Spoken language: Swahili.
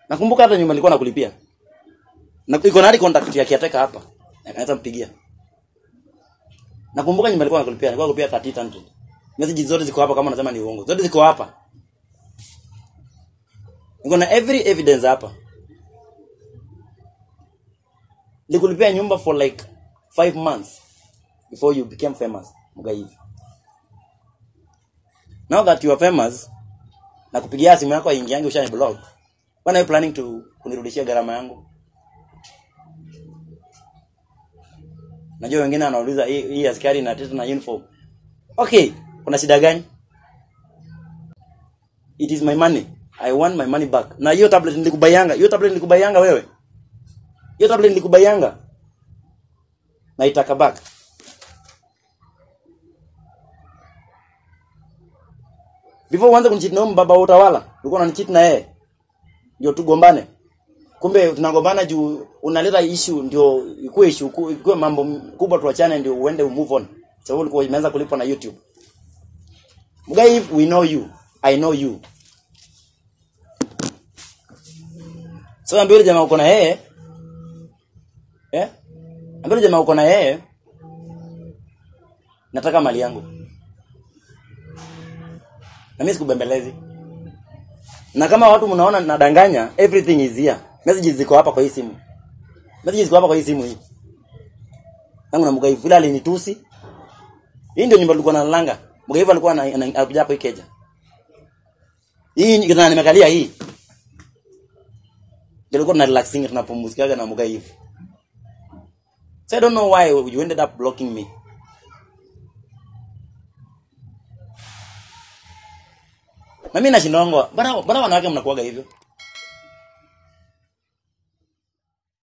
Nakumbuka hata nyumba nilikuwa nakulipia. Na iko na hadi contact ya kiateka hapa. Naweza mpigia. Nakumbuka nyumba nilikuwa nakulipia, nilikuwa nakulipia 30 Message zote ziko hapa kama unasema ni uongo. Zote ziko hapa. Niko na every evidence hapa. Nikulipia nyumba for like five months before you became famous, Mugaivi. Now that you are famous, na kupigia simu yako aingiange ushani blog. When are you planning to kunirudishia gharama yangu? Najua wengine wanauliza hii hii askari na tete na uniform. Okay, kuna shida gani? It is my money. I want my money back. Na hiyo tablet nilikubayanga, hiyo tablet nilikubayanga wewe. Hiyo tablet nilikubayanga. Na itaka back. Before uanze kunicheat na huyo baba wa utawala, ulikuwa unanicheat na yeye. Ndio tugombane. Kumbe tunagombana juu unaleta issue ndio ikuwe issue ku- ikuwe mambo kubwa tuachane ndio uende move on. Sababu ulikuwa imeanza kulipwa na YouTube. Mugai, we know you. I know you. So ambia yule jamaa uko na yeye. Eh? Ambia yule jamaa uko na yeye. Nataka mali yangu. Na mimi sikubembelezi. Na kama watu mnaona nadanganya, everything is here. Messages ziko hapa kwa hii simu. Messages ziko hapa kwa hii simu hii. Tangu na Mugai vile alinitusi. Hii ndio nyumba tulikuwa nalanga. Mugai alikuwa ana- ana- anakuja hapo Ikeja. Hii ndio nimekalia hii. Ndio tulikuwa tuna relaxing tunapumzikaga na Mugai. So I don't know why you ended up blocking me. Na mimi nashindwa, bana bana wanawake mnakuaga hivyo.